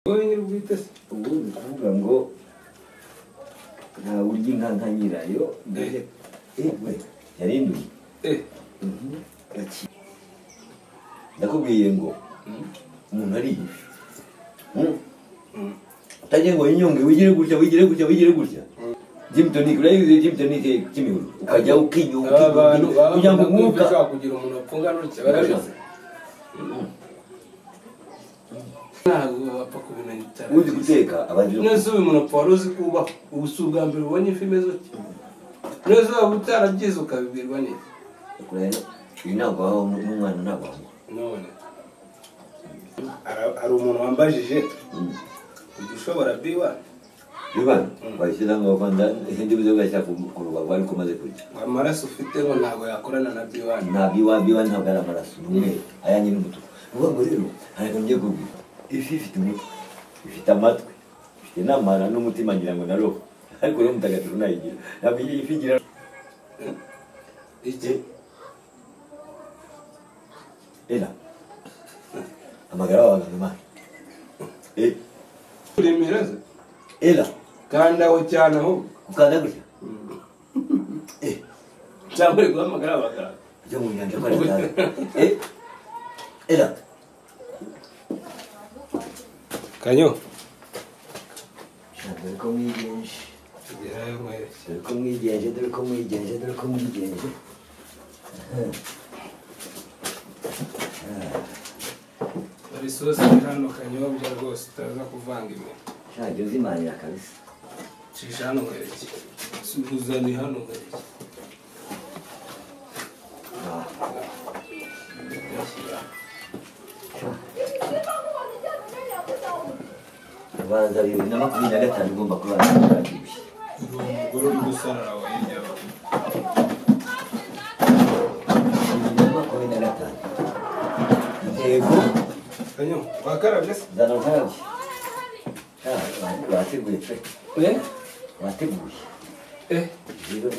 ubu ni ukuvuga ngo ntawe urya inka nka nyirayo mbere ewe yarinduye gaki- ndakubwiye ngo umuntu ariye Mm. utagiye ngo winyonge wigire gutya wigire gutya wigire gutya Jim Tonic urayizi Jim Tonic kimihuru ukajya ukinyonga abantu ukinyonga, kugira ngo umwuka ushobora kugira umuntu apfunga n'uruke barabizi ntabwo bapfa kubimenya cyane uzi guteka abanjira neza uyu muntu wari uzi kubaho ubu si ubwa mbere ubonye ifi imeze utya neza waba utarabyize ukabibwirwa neza kurera uyu ntabwo wabaho n'umwana ntabwo wabaho none hari hari umuntu wambajije ujya ushobora biwa bivana wabishyize ngo rwanda izindi bizoga cyangwa ku- ku rubavu ariko umaze kurya ngo amaraso ufite ngo ntabwo yakorana na biwani nta biwa biwa ntabwo ari amaraso ni umweru aya ni n'umutuku ni ukuvuga ngo rero hari akantu ngiye kukubwira ifi ifite umutwe ifite amatwi ifite n'amara n'umutima ngira ngo na roho ariko rero mutagatifu nayigira ntabwo iyi ifi igira iki era hamagara wa baganga imana Eh, kuremera ze era kandi aho cyane ahubwo ukanda gutya Eh, cyangwa uri guhamagara abaganga ajya mu nyanja ko arataza Eh, era kanyo dore ko mwigenje tugerayo mwerekezo dore ko mwigenje dore ko mwigenje dore ko mwigenje hari isosi iri hano kanyobwa rwose utaza kuvanga imbere ntabwo uzimanira kabisa cisha hano mwerekeye suzani hano mwerekeye Ah, ubanza bibiri na makumyabiri na gatanu ugomba kuba warabyibushye uwo mugore uri gusarara wa hirya yawe bibiri na makumyabiri na gatanu intego kanyo wakarabye se zana ukarabye Ah, wa- wateguye pe eh wateguye eh rero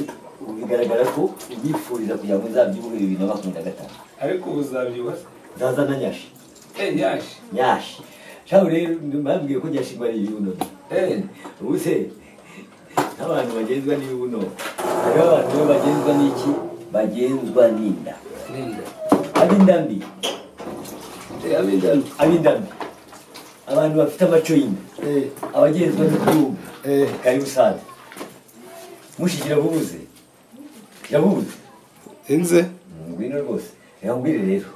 ubu bigaragara ko ubifuriza kugira ngo uzabyibuhe bibiri na makumyabiri na gatanu ariko ubu uzabyibuha se zaza na nyashi eh yaje nyashi shaho rero bambwiye ko nyashi ngo ari ibibuno eh ubu se nk'abantu bagenzwa n'ibibuno hariho abantu bo bagenzwa n'iki bagenzwa n'inda ninde ab'inda mbi eh abindana ab'inda mbi abantu bafite amaco y'inda eh abagenzwa n'ubwubu Eh. karibu sana mushiki yavuze yavuze inze Mm, ngwino rwose reka ngwire rero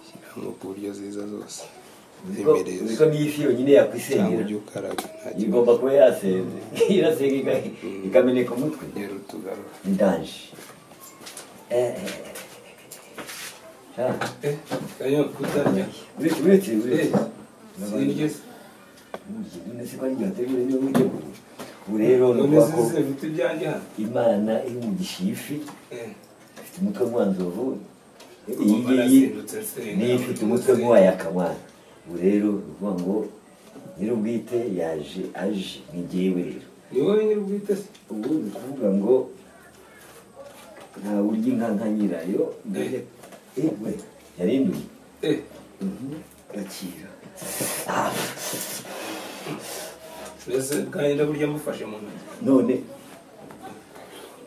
shyiramo ku buryo ziza zose Uzi ko- uzi ko n'iyi fi yonyine yakwisengera ukaraga nta igomba kuba yasenze irasenga ika- ikameneka umutwe rero utugarura ni danje Eh, eh, eh. Ah. eh kanyo kutarya uretse uretse uretse eh sinirye se none se ko ari igihe wateguye niba ujye kure ubu rero ni none ukuvuga ko zize ibiti byanjye hano imana imugisha iyi fi eh ifite umutwe nk'uwanzovu iyi Urumva ngiyi narasimbutse nsenga. niyo ifite umutwe nk'uwaya kamana ubu rero ni ukuvuga ngo nyir'ubwite yaje aje ni jyewe rero ni wowe nyiri ubwite se ubu ni ukuvuga ngo ntawe urya inka nka nyirayo mbere ewe yarinduye eh gakira mbese kandi ndaburya mufashe mu ntoki none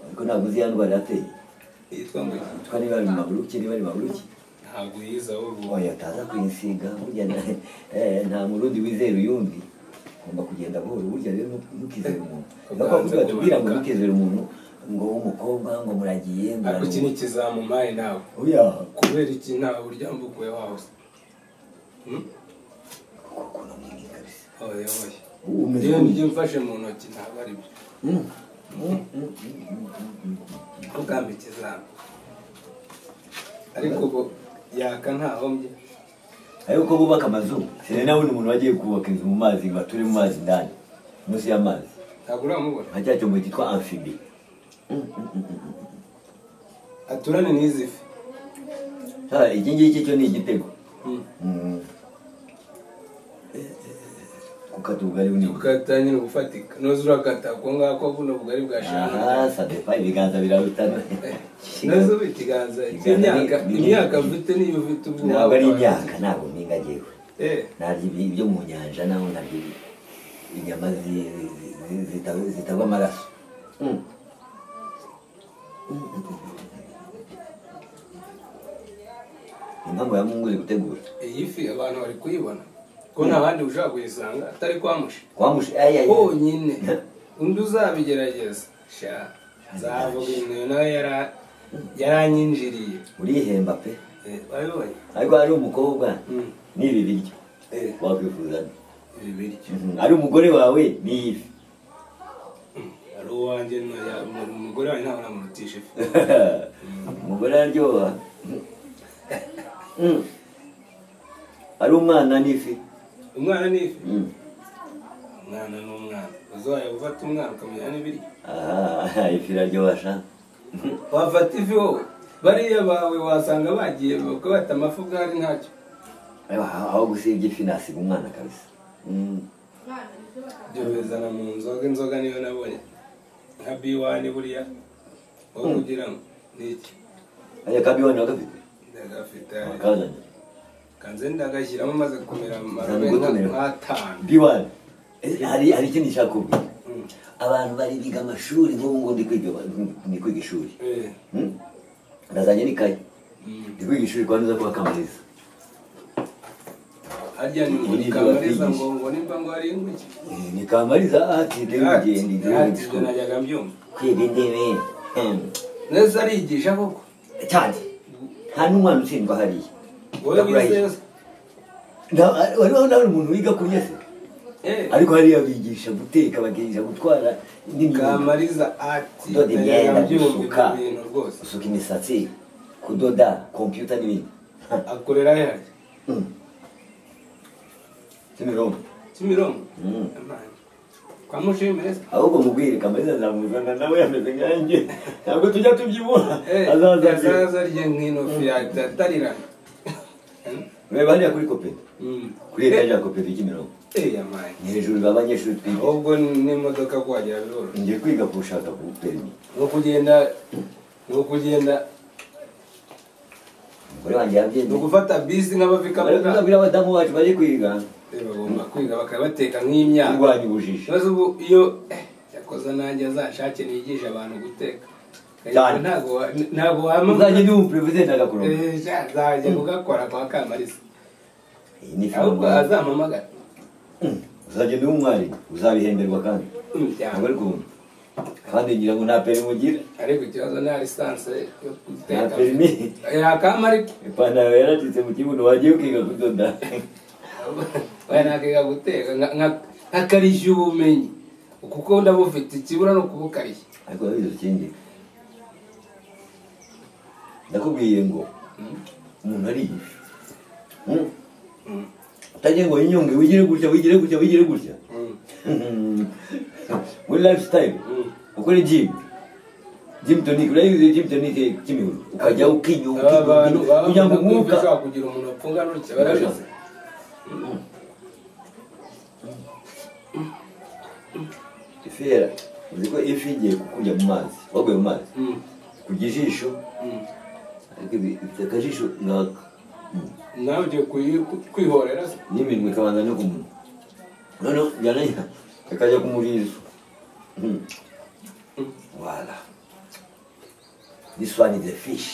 ariko ntabwo uzi ya ndwara yateye yitwa ngo iki? yitwa niba ari maburuki niba ari maburuki ntabwo yize aho ruba oya utaza kuyisiga burya na- eh, nta murundi wizera uyundi ugomba kugenda buhoro burya rero ntu- ntukizere umuntu niyo kwakundi batubwira ngo ntukizere umuntu ngo w'umukobwa ngo muragiye ngo ariko iki ni araruhuka. ikizamumaye ntabwo oya kubera iki ntabwo uryamba ukuye wawe se Hmm? kukuntu mwingi kabisa oya oya ubu umeze yewe gutya. nibyo mfashe mu ntoki ntabwo ari byo Mm, mm, mm, mm, mm, mm, mm. ugamba ikizamu ariko ubu yaka ntahombye ariko bubaka amazu sire nawe ni umuntu wagiye kubaka inzu mu mazi ngo ature mu mazi ndani munsi y'amazi ntabwo uramubona nka cya cyombo cyitwa amfibi aturane n'izi fi Ah, iki ngiki cyo ni igitego Hmm. Mm. Eh, eh, gukata ubugari bunini ukata nyine gufatika noze urakata ko ngako buno bugari bwashimira aha sadepa ibiganza birarutana nazo ikiganza cy'imyaka imyaka mfite niyo ufite ubu ntabwo ari imyaka ntabwo mpinga ngewe eh narya ibi- ibyo mu nyanja naho narya ibi- inyama zi- zi- zi- zita- zitava amaraso Mm. Mm. impamvu yamunguze gutegura iyi fi abantu bari kuyibona ko nta bandi ushobora kuyisanga atari kwa mushi kwamushe ayaya honyine undi uzabigerageza sha nzavuga ibintu nawe yara- yaranyinjiriye urihemba pe Eh, wabibonye ariko ari umukobwa Mm. n'ibi biryo Eh, wakwifuza nde? ibi biryo Mhm. ari umugore wawe n'iyi fi ari uwanjye no- ya- umu- umugore wanjye ntabwo namurutisha ifi umugore araryoha Mm. ari umwana n'ifi umwana ni ifi Mm. umwana ni umwana uzajya gufata umwana ukamenya n'ibiryo Ah, ifi iraryoha sha wafata ifi wowe bariya bawe wasanga bagiye bakabata amafi ubwari ntacyo Aho- aho gusibya ifi nasiga umwana kabisa Mm. ibyo bizana mu nzoga inzoga niyo nabonye nka biwani buriya aho kugira ngo ni iki aya kabiwani wakafite ndagafite wakazanye kanze ndagashyiramo maze kumera amarobe Uzana gukomera. nk'atanu biwani Eh, hari hari ikindi nshaka kubwira Mm. abantu bari biga amashuri nk'ubu ngubu ndi kwiga ndi kwiga ishuri Eh, Mm. ndazanye n'ikayi mm. ndi kwiga ishuri kwa neza kwa kamariza harya ni Muri muri ibyo kamariza ngo bakwigisha. ngo nimba ngo hari inguki Eh, ni kamariza ati Ati, rero ugenda ati, igihe ibyo najyaga mbyumva kwiga intebe Em, neza arigisha koko cyane nta n'umwana utsindwa hariya wowe wize yose Nta- hariho nawe umuntu wiga kurya se Eh, ariko hariya bigisha guteka bakigisha gutwara n'imyenda kamariza ati kudoda najyaga imyenda mbyumva gusuka ibyo bintu rwose gusuka imisatsi kudoda kompiyuta n'ibindi akorera he harya Mm. kimironko kimironko Mm. Amani. kwa mushimire se ahubwo mubwire kamariza azamuzana nawe ameze nkanjye ntabwo tujya tubyibura Eh, azaza abyibura. azaza arye nk'ino fi yatarirana reba hariya kuri kopedi Mm. kuri etaje ya kopedi kimironko Eh, amani. ni hejuru b'abanyeshuri twiga ahubwo n'imodoka kuhagera biroroshye ngiye kwiga kushaka ku perimi ni ukugenda ni ukugenda umugore wanjye yabyemeye ni ugufata bisi nk'abafi kabuga ababwira abadamu bacu bari kwiga Eh, bagomba kwiga bakabateka nk'imyaka kurwanya ubujiji ikibazo ubu iyo eh, yakoze nanjye azashake nigisha abantu guteka Eh, Cyane. ntabwo wa- ntabwo wamubwira uzajya ndi umuperezida agakuramo azajya kugakora kwa kamarisa iyi ni ahubwo ifaranga azampamagara uzagenda uri umwari uzabihemberwa kandi ntabwo umuryango ari kumva kandi ngira ngo nta perimi ugira ariko ikibazo nta lisansi yo nta guteka perimi yakama ariko ipantaro yaracitse mu kibuno wagiye ukiga kudoda oya nakiga guteka nka- nka- nkakarishya ubumenyi kuko ndabufite ikibura no kubukarishya ariko urabizi ukingira ndakubwiye ngo umuntu ari ifi Mm. Mm. utagiye ngo yinyonge wigire gutya wigire gutya wigire gutya Mm. muri lifestyle Mm. ukore gym gym tonic urayizi gym tonic kimihuru ukajya ukinyuka aba bantu baba kugira bakunda ngo kumva umwuka ushobora kugira umuntu wapfunga n'uruke barabizi ifera uzi ko ifi igiye kukurya mu mazi waguye mu mazi Mm. kurya ijisho Mm. ariko ibi- ifite akajisho ngaka Mm. nawe ugiye kuyi- ku- kwihorera se n'iminwa ikabanza no ku munwa noneho yananya ikajya ku murizo Mm. wala this one is the fish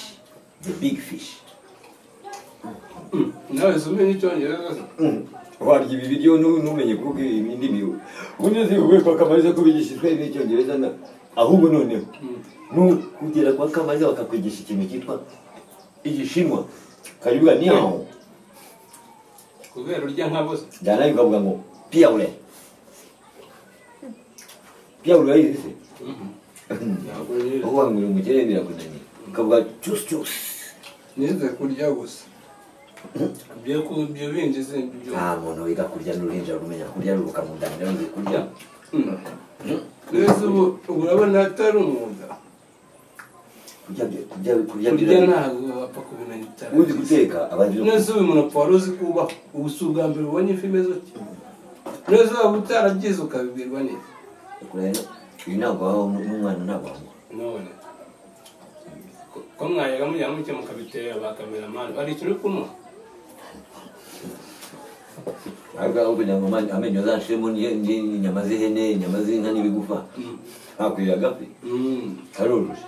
the big fish Mm. nawe se umenye icyongereza se warya ibi biryo nu- ntumenye kuko indi miwe unyuze uwe kwa kamariza ko bigishijwe n'icyongereza na ahubwo noneho nu kugera kwa kamariza bakakwigisha ikintu cyitwa igishinwa karibuga ni aho kubera urya nkabo se byanaye ukavuga ngo piyaure piyaure yayize se Ntabwo nize. aho wangura umukire birakunaniye ukavuga cyusi cyusi nize kurya gusa ibyo ku- ibyo bindi se ibyo nta muntu wiga kurya n'uruhinja rumenya kurya ruruka mu nda ntiruzi kurya mbese ubu ubu urabona atari umwuga kurya kurya kurya kurya birarya. ntabwo wapfa kubimenya uzi utarabizi guteka abagira neza uyu muntu apfa wari uzi kuba ubu si ubwa mbere ubonye ifi imeze utya neza waba utarabyize ukabibwirwa neza kurera uyu ntabwo wabaho n'umwana ntabwo wabaho none ko- ko mwajyaga mujya mucyo mukabitera ba kameramani hari ikintu uri kumuha ariko kugira ngo ama- amenyo zacemo inyama z'ihene inyama z'inka n'ibigufa ntakwiriye agapfe Mm. karoroshye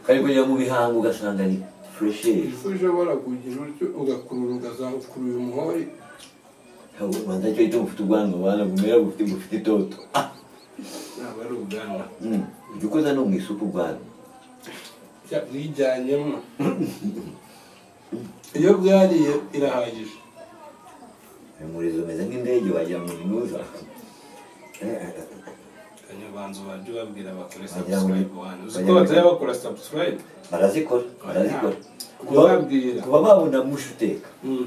kari kujya mu bihango ugasanga ni furesheri ifu ushobora kugira utyo ugakurura ukazakurura umuhori rwanda cyo gituma ufite ubwanwa bana bumera bufite bufite itoto Ah! naba ari ubwanwa Mm. jya ukoza no mu isupu ubwanwa Cya- bwijyanyemo iyo bwariye irahagije umurizo umeze nk'indege wagira ngo ni muza kanyabanza ubanje ubabwira bakore Wagira ngo- subscribe wani uzi ko wagira ngo- batari bakora subscribe barazikora barazikora kuba kubabwira kuba babona mushi uteka Mm.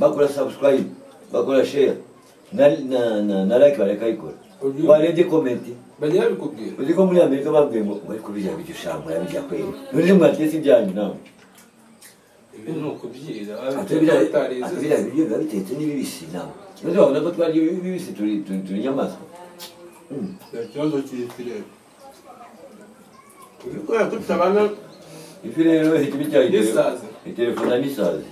bakora subscribe bakora share na na na, na like barakayikora Uyu- warebye komenti bajya babikubwira uzi ko muri amerika babwiye ngo bari kubijya bijya ushaka murabijya kwera none mwatetse ibyanyu nawe ibi ni ukubyira Ate biriya- ate batarize biriya biryo biba bitetse n'ibibisi nawe none wabona ko twarya ibibisi turi turi turi inyamaswa Mm. nta kibazo kirekire kubikora tutabana ifi rero ikibi cyayo N'isazi. iterefona n'isazi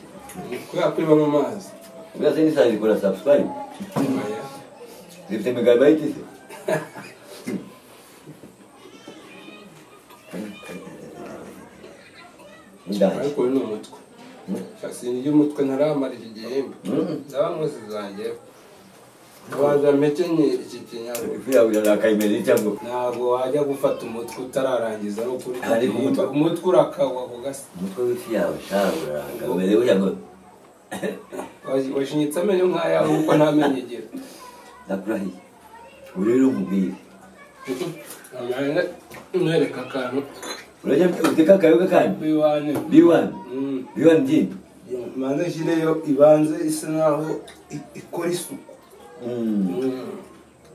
kubera ko iba mu mazi ubwo se n'isazi ikora subscribe Oya. zifite megabayiti se Ndangi. ariko uyu ni umutwe Mm. sinjya umutwe ntaramarira igihembe Mm. ndaba mwese zanjye abanza mpekenye iki kinyabwo ifu yawe irarakaye imeze cyangwa ntabwo wajya gufata umutwe utararangiza ari ukuri Ariko umutwe- umutwe urakawa ku gasi umutwe w'ifi yawe shawe urarakaye umeze gutya ngo washinyitse amenyo nk'ayawe kuko nta menyo igira ndakurahiye ubu rero nkubwire Amahanga, mwereka akantu urajya uteka akayoga kandi biwane biwani Mm. biwani byinshi manze shyireyo ibanze isa naho i- ikora isuku Mm. Mm.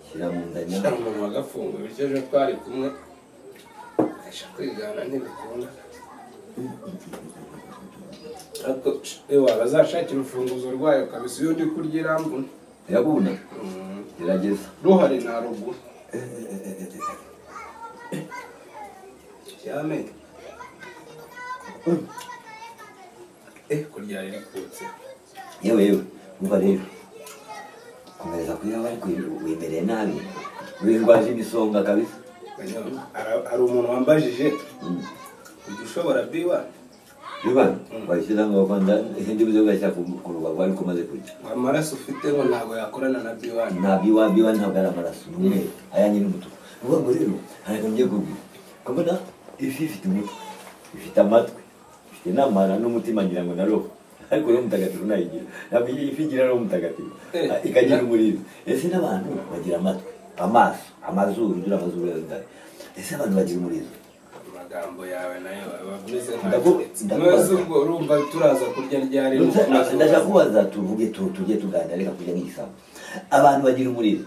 shyira mu nda Shyira nyawe umuntu wagafunga bityo ejo twari kumwe abasha kwigana ntibikunda ariko ewa bazashakira urufunguzo rwayo kabisa iyo ndi kurya irambona irabuna gerageza ruhare nta ruguru cyane eh kurya ririkutse yewe yewe umva rero komereza kuri aho ariko wemereye nabi windwaje imisonga kabisa hari umuntu wambajije ujya ushobora biwa biwani wayishyira ngo bakanda izindi bizo ugashyira ku ku rubavu ariko umaze kurya ngo amaraso ufite ngo ntabwo yakorana na biwani nta biwa biwa ntabwo ari amaraso ni umweru aya nyine umutuku ni ukuvuga ngo rero hari akantu ngiye kubwira ukabona ifi ifite umutwe ifite amatwi ifite n'amara n'umutima ngira ngo na roho ariko roho mutagatifu nayigira ntabwo iyi ifi igira roho mutagatifu Eh, ikagira umuriro ese n'abantu bagira amatwi amaso amazuru dore amazuru ya ndari ese abantu bagira umuriro amagambo yawe nayo aba ameze Ndaku- ndakubaza. nkawe ubwo urumva turaza kurya ryari Ndetse- Mukomeze ndashaka kubaza. kubaza tuvuge tu- tujye tuganira reka kujya nk'igisambo abantu bagira umuriro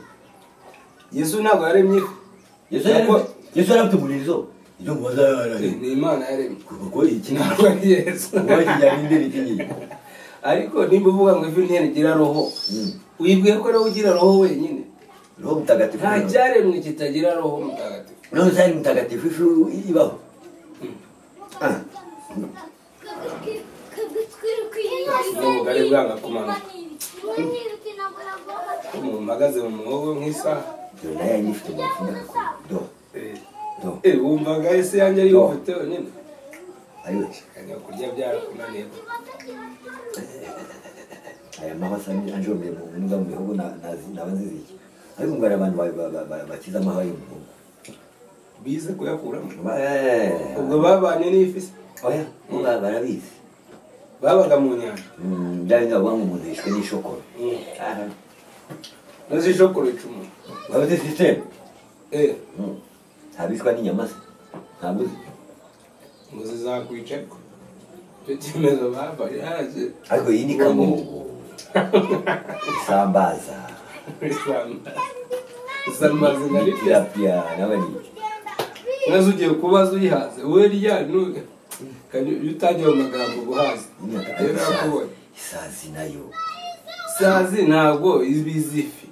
yesu ntabwo yaremye ifi. yesu yari Ntabwo- Yesu yari afite umuriro ibyo mubaza yararanye ni imana yaremye kuko iki ntabwo ari yesu kuba kijyana indi ni kinyinya ariko nimba uvuga ngo ivi ntiyagira roho Mm. wibwiye ko roho ugira roho wenyine roho mutagatifu nta cyaremwe kitagira roho mutagatifu roho zari mutagatifu ifu ibaho Ah. Ni ubugari bwanga kumanuka. umuntu mpagaze mu mwobo nk'isaha dore nayo yanyu ifite umufuniko ku do do Eh, wumvaga ese yanjye ariyo ufite wenyine ayo kajya kurya byarakunaniye aya mahasa anjomeye mu mbwa mu bihugu na- nazi- naba nzizi iki ariko ngo hari abantu ba- ba- ba- ba- bakiza amahwa y'umuhungu bize kuyakuramo Ba- eh. ubwo babanye n'ifi se? oya bo ba- barabizi babaga mu nyanja Mm, bya bindi bavuga ngo umuntu yishwe n'ishokoro Mm. maze ishokoro ica umuntu babuze sisiteme Eh, Mm. ntabishwa n'inyama se ntabwo uzi ngo zizakwica ko icyo cyemezo babaye haje ariko iyi ni kamungu isambaza zamaze na rifite itirapia nawe ni maze ugiye kubaza uyihaze wowe rya ntuye iyo utagira amagambo guhaza inyaka rero nakubonye isazi nayo isazi ntabwo iba izi ifi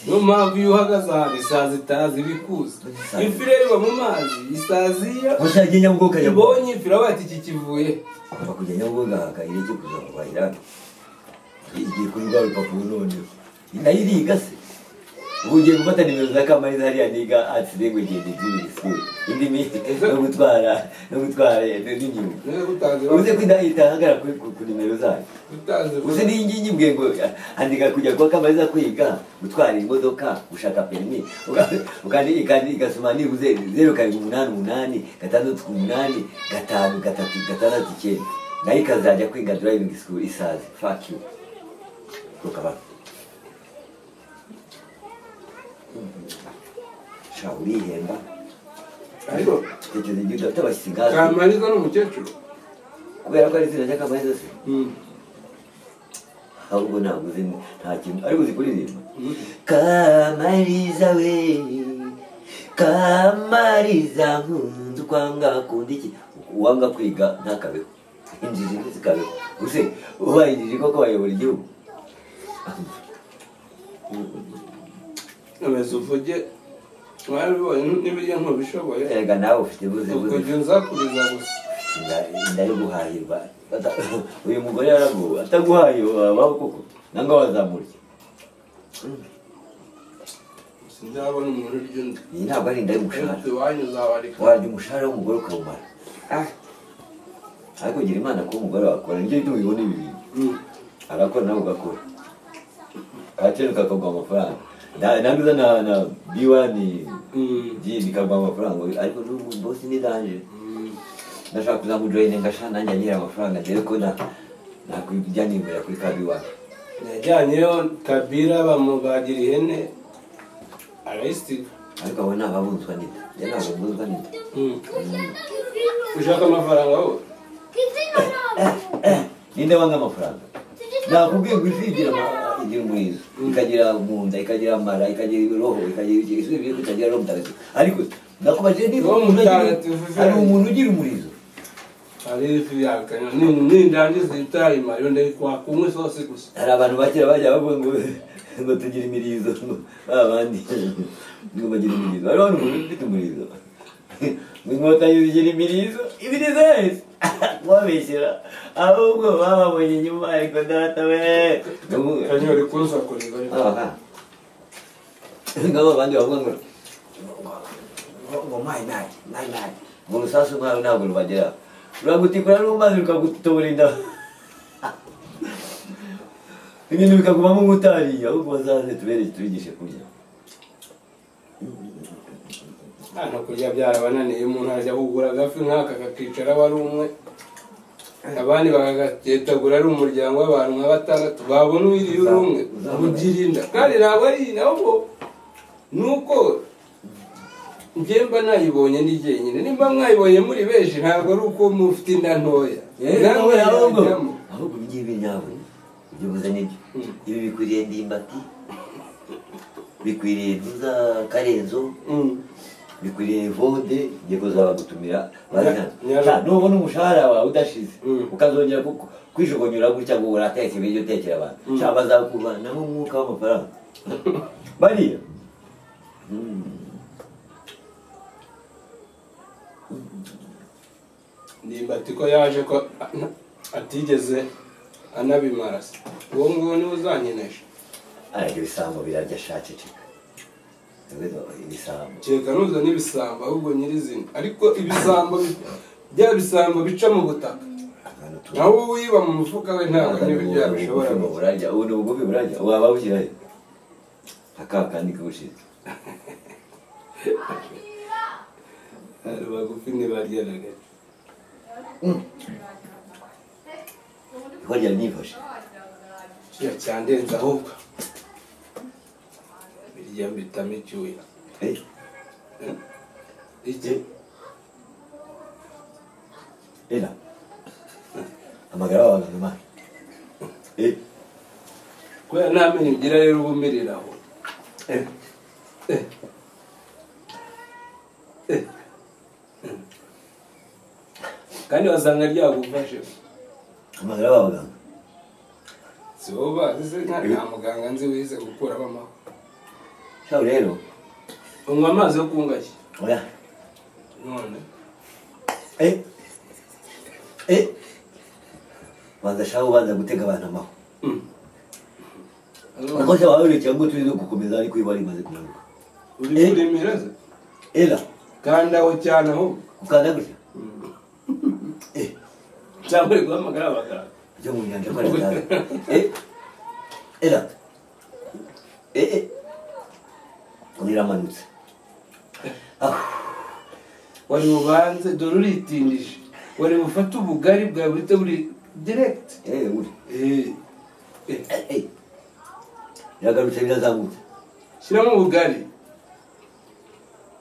niyo mpamvu iyo uhagaze ahantu isazi itazi ibikuzi ifi rero iba mu mazi isazi iyo musagiye nyabugogo kajya ibonye ifi iravuga ati iki kivuye kuva kujya nyabugogo haka ireke kuza kuva irani igiye kuri rwa rupapuro noneho nayo iriga se ubu ugiye gufata nimero za kamariza hariya niga atsire ngo igende ibyibiri sikuru indi minsi no gutwara no gutwara n'inyuma niba gutanze uze ko inda itahagara kuri ku ku nimero zayo gutanze uzi n'iyi ngiyi imbwiye ngo andika kujya kwa kamariza kwiga gutwara imodoka gushaka perimi uka- ukandi- ikandi igasoma nibuze zeru karindwi umunani umunani gatandatu ku munani gatanu gatatu gatandatu icyenda nayo ikazajya kwiga driving school isazi fuck you rukaba sha urihemba ariko tekereza ibyo udafite abashyitsi gazi kamariza ni umukecuru kubera ko ari izina ry'akamariza se ahubwo ntabwo uzi nta kintu ariko uzi kuririmba kamariza we kamariza nkunzi ukwanga kundi iki uwanga kwiga ntakabeho injiji ntizikabeho gusa ubaye injiji koko wayobora igihugu ameze uvuge warabibonye n'ibirya ntubishoboye erega nawe ufite buze ubwo buze jya nzakuriza gusa inda yo guhahirwa Ata- uyu mugore yaraguwe ataguhaye wabaho koko nanga wazamurya sinzabona umuntu urya undi iyi ntabwo ari inda y'umushahara ariko iwanyu uzabareka warya umushahara w'umugore ukawumara Ah, ariko gira imana kuba umugore wakora nicyo gituma ubibona ibi bintu mm. arakora nawe ugakora agaciro kakagwa amafaranga Na- nanduza na na biwani Mm. jini kagwa amafaranga ariko n'ubu bosi ni danje Mm. ndashaka kuzamujoyine ngasha nanjye anyira amafaranga dore ko na nakujyana imbere kuri ka biwani yajyanyeyo kabira bamubagira ihene arayisiga ariko abo ni ababunzwa n'inda njye ntabwo mbuzwa n'inda Mm. Mm. ushaka amafaranga wowe ninde wanga amafaranga nakubwiye ngo ifi igira ama- igira umurizo ikagira mu nda ikagira amara ikagira ibiroho ikagira iki isubiye ibyo kutagira roho mutagatifu ariko nakubajije niba Roho umuntu agira- mutagatifu ivi hari yayo. umuntu ugira umurizo hari ifi yakanya nindangiza itayima yo ndakwakumwe isose gusa hari abantu bakera bajya bavuga ngo ngo tugira imirizo ngo abandi ngo bagira imirizo hariho n'umuntu ufite umurizo ngo inkota yuzugira imirizo imirizo yahise wabeshyera ahubwo bababonye nyuma ariko data we Ngo- kanyori kuzakurira Aha. ngabo abandi bavuga ngo ngo- ngo mayi mayi mayi mayi ngo urusasu rwawe ntabwo rubageraho ruragutikura n'amazi rukagutobora inda ibintu bikagumamo nk'utariye ahubwo bazaze tubereye tubigishe kurya hano kurya byarabananiye umuntu ajya kugura agafi nk'aka kakicara aba ari umwe abandi bakagatetagura ari umuryango w'abantu nka batandatu babona uwiriye uri umwe ugira inda kandi ntabwo ari nabwo ni uko njyemba nayibonye ndi jyenyine nimba mwayibonye muri benshi ntabwo ari uko mufite inda ntoya Nawe namwe ahubwo yajyamo. ahubwo ibingibi nyawe ibyo buze nibyo Mm. ibi bikwiriye ndimbati bikwiriye ntuza karenzo Mm. bikwiriye vode ngiye kuzabagutumira bazana Nya- Sha, nubona umushahara wawe udashize Mm. ukazongera ku- kwishogonyora gutya ngo urateke ibiryo utekera abantu cyangwa bazakuvanamo umwuka w'amafaranga bariya Mm. ndimbati ko yaje ko atigeze anabimara se uwo nguwo niwe uzankinisha ariko ibisambo birarya shaceceka ibisambo kereka nuza n'ibisambo ahubwo nyirizina ariko ibisambo bi- bya bisambo bica mu butaka akantu tu- nawe wiba mu mufuka we ntabwo Akandi n'ibiryo ubu- yabishobora ubugufi gukora. burarya ubu ni ubugufi burarya waba bushyirahe aka kandi kabushinzwe Ari bagufi ntibaryanaga iko ryari nifashe kiriya cyandenze ahubwo birya mbitamo icyuya Eh, iki Era. Amagara abantu ma. Eh, kubera nta menyo ugira rero uba umirira aho eh. Eh. Eh. kandi wasanga ryagufashe Amagara abaganga. si wowe ubazi nta nta muganga nzi wize gukuramo amahwa Shau rero. unywa amazi yo kungashya Oya. none Eh. Eh. Banza shau banza gutega abantu amaho. Mm. akoze wabereye cyangwa turizo gukomeza ariko iba rimaze kunanuka uri Eh. kuremera se era kandi aho cyane ahubwo ukanda gutya eh cyangwa uri guhamagara abaganga ajya mu nyanja akora cyane eh era eh eh iramanutse ah wari bubanze dore uritindije wari bufate ubugari bwawe buhite buri diregiti eh uri Eh, eh eh yagarutse birazamutse shyiramo ubugari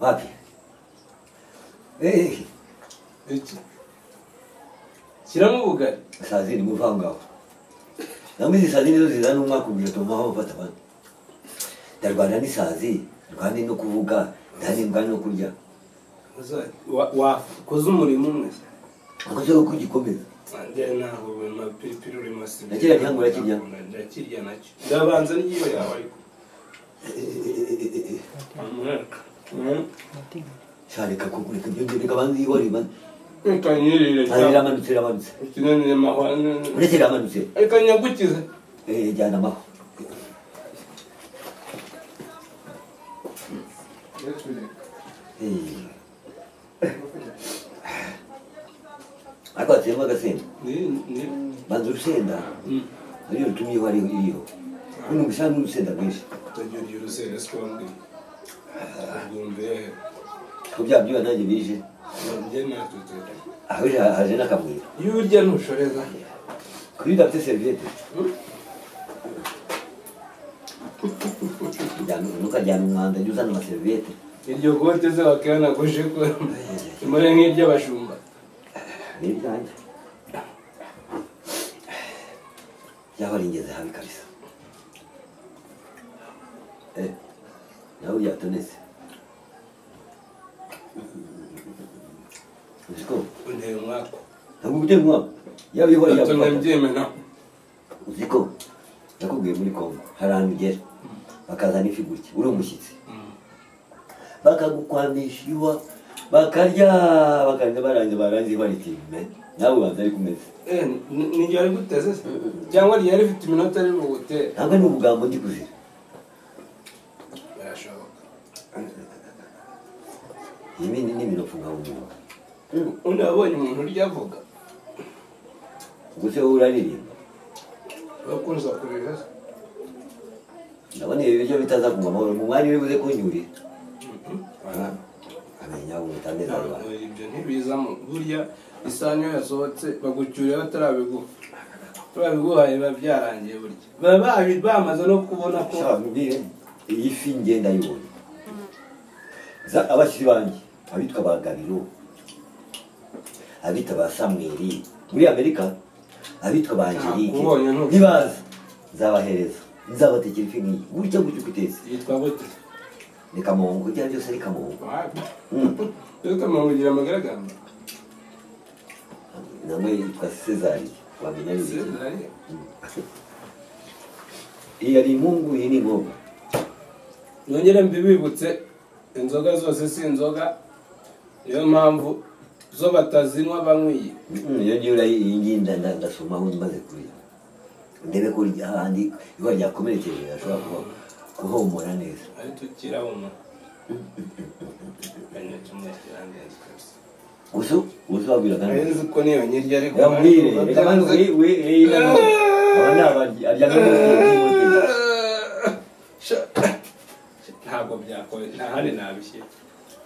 wapi eh iki shyiramo ubugari saa zindi muva aho ngaho namwe izi saa zindi zo zizana umwaka ubiri utuma aho bafata abandi ndarwana n'isazi ndwane no kuvuga ndanembwa no kurya Uzajya- wa- wakoze umurimo umwe akoze ko kugikomeza njyewe ntabwo buri mapiripiri uri masibi Nakiriya gihango urakirya? ndakirya nacyo ndabanza n'iyo yawe ariko shareka kukureka ibyo ngibyo kabanza iyo wari maze ikanyirire iramanutse iramanutse ikinanire mahwane uretse iramanutse ikanyagukize eh jyana amaho Eh. ariko hatsemo agasenda banza urusenda ariyo rutumye iyo ariho iriho uno gusa n'urusenda rwinshi utagira urusere sikombi ubwumvehe ko bya byuya nanjye bije nabye natutera aho ije haje n'akamwira iyo urya ntushoreza kuri dafite seriviyete ntukajyana umwanda jya uzana amaseriviyete iryo kote ze wakihanaguje ko imure nk'iry'abashumba ni ibyanjye byaba ari ingenzi habi kabisa Eh, nawe byatonetse uzi ko unteye umwaka ntabwo ubutemwa yaba iyo wari gatuma yabufata mbyemera uzi ko nakubwiye muri kongo hari ahantu ugera bakazana ifi gutya uri umushyitsi bakagukwamisha iwa bakarya bakarya barangiza barangiza baritimme nawe ubanza ariko umeze niryo ari guteze se cyangwa ryari rifite iminota ari bugutere ntabwo ari ubugambo ndi kuzira birashoboka ibi ni n'ibinofu nka bumva undi wabonye umuntu urya avuga ubwo se wowe uraririmba bakunze kurira se ndabona ibi biryo bitaza kunywa amahoro mu mwanya uri buze kunyurira amenya ubu utameze abantu ibyo ntibizamo burya isahani iyo yasohotse bagucyuriye batarabiguha barabiguhaye biba byarangiye burya baba babi- bamaze no kubona ko shaka nkubwire iyi fi ngenda yibonye za abashyitsi banjye abitwa ba gabiro abita ba samweli muri amerika abitwa ba angelike Nakubonye ntuzi. ntibaza nzabahereza nzabatekera ifi nk'iyi gutya gutya uko itetse yitwa gute ni kamongo ibyo ari byose ari kamongo reka mugira amagaragamba namwe yitwa sezari wamenya neza iyi ari impungu iyi ni ngombwa nongere mbibibutse inzoga zose si inzoga niyo mpamvu zo batazinywa banywiye iyo ngiyo urayi- iyi ngiyi nda- nda- ndasomaho maze kurya ndebe ko rya- hahandi iba ryakomerekeje ashobora kuba kuhomora neza ari tukirabona kanya kimwe kirandenze kabisa gusa gusa wabwiraga neza nzi ko niyo nyirya ariko yambwire reka banze wi- wi- iyi nano aba ni abaryi aryamye mu gihe ntabwo byakore nta handi nabishyira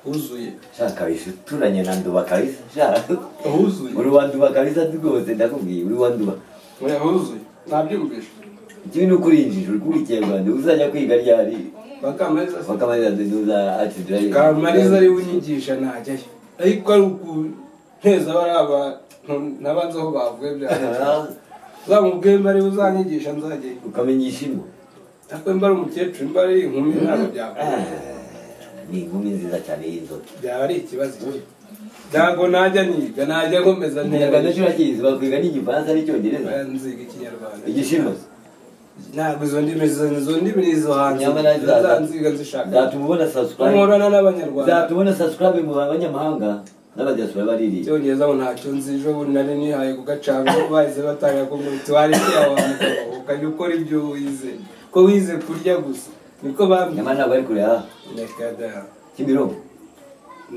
huzuye shaka kabisa uturanye na nduba kabisa shaka huzuye uri wanduba kabisa rwose ndakubwiye uri wanduba oya huzuye ntabyumvishe ikibi ni ukurinjije uri kuba ikinyarwanda uzajya kwiga ryari bakamariza se bakamariza ntuza ati dore kamariza ari we unyigisha ntajyayo ariko ari ukunteza bariya bantu nabanze aho bavuye byawe uzamubwiye mba ariwe uzanyigisha nzajyayo ukamenyisha imwe ariko mba ari umukecuru mba ari inkumi ntabwo byakora ni inkumi nziza cyane y'inzoka byaba ari ikibazo cye ntabwo najya niga najya nkomeza ntera ikinyarwanda cyo urakizi bakwiga n'igifaransa n'icyongereza nziga ikinyarwanda igishinwa ntabwo izo ndimi izo- izo ndimi ni izo hanze nyamara zanziga nzishaka zatuma ubona subscribe nkorana n'abanyarwanda zatuma ubona subscribe mu banyamahanga n'abadiaspora baririmba icyongereza ngo ntacyo nzi ejo bundi nari nihaye ku gacango bahise batanga ko ngo tuwareke aho hantu ukajya ukora ibyo wize ko wize kurya gusa niko bambwiye nyamara ntabwo ari kure aha reka da kimironko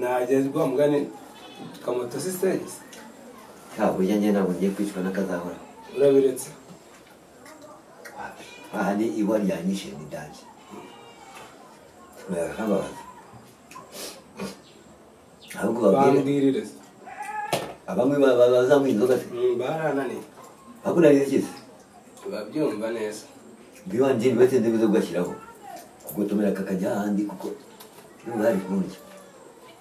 nagezwa mugani kamoto sisensi ntabwo ujya njye ntabwo ngiye kwicwa n'akazahora urabiretse aha ni iwa ryanyishe ni dange barakababaza ahubwo babwire bambwirire se. abamwe ba- ba- bazanywa inzoga se Mm, barananiye ahubwo nari nzikize babyumva neza bwibanjye ntibatinde biza kugashyiraho kugotomera kakajya ahandi kuko n'ubu hari kurundya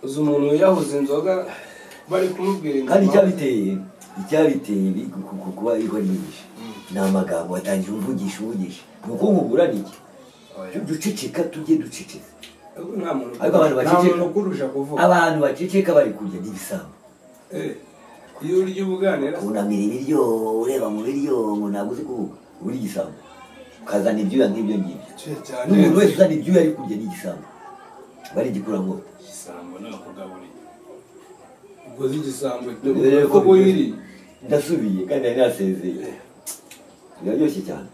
uzi umuntu wiyahuza inzoga bari kumubwira kandi impamvu. icyabiteye icyabiteye bi- ku- ku- ku- kuba iwa ryinshi ni amagambo watangira uvugisha uvugisha ni uko nkugura ni iki Oya. duceceka tujye duceceka Ahubwo nta muntu Ariko abantu nta baceceka. muntu ukurusha kuvuga abantu baceceka bari kurya n'ibisambo Eh, iyo urya ubuganira unamira ibiryo ureba mu biryo umuntu ntabwo uzi kuvuga uba uri igisambo ukazana ibyuya nk'ibyo ngibyo cyane cyane n'umuntu wese uzana ibyuya ari kurya ni igisambo aba ari igikuramwoto igisambo nakugaburiye ubwo uzi igisambo dore ko buyiri ndasubiye kandi nari nasezeye biba byoshye cyane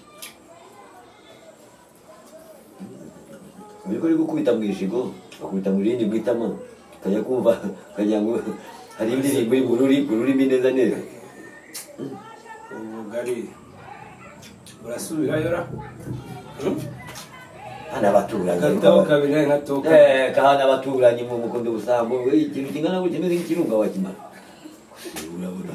muri kuri gukubita mu ijigo bakubita mu rindi mu itama ukajya kumva ukagira ngo hari indirimbo iri mu ruri- mu rurimi neza neza ubugari urasubirayo ra hano abaturanyi agataho kabiri nka toka Eh, kahana abaturanyi mu mukondo busambo we, ikintu kingana gutya kimeze nk'ikirunga wakimara urabona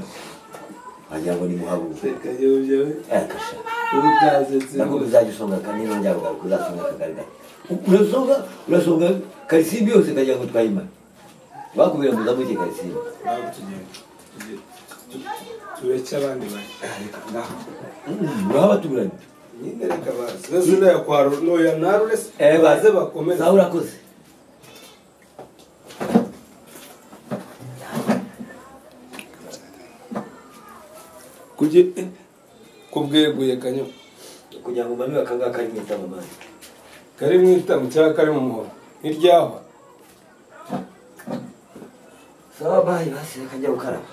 wagira ngo ni muhabuka reka yobyewe kasha ubutazetse nako uzajya usonga kandi nongera ugaruka uzasonga akagaragara urasonga urasonga karisimbi yose kagira ngo twayimare bakubwira ngo uzamuke karisimbi ntabwo tugenda Tugenda. Tu- tureke abandi bane Mm, uraho abaturanyi nyine reka baze beze noya kwa Ru- noya na rurese baze bakomeze nawe urakoze Kuge- eh, kubweguye kanyo kugira ngo umanure akangaka kari mu itamamani kari mu itamu cyangwa kari mu muhoro ntiryahwa sawa bayi basi reka njya gukaraba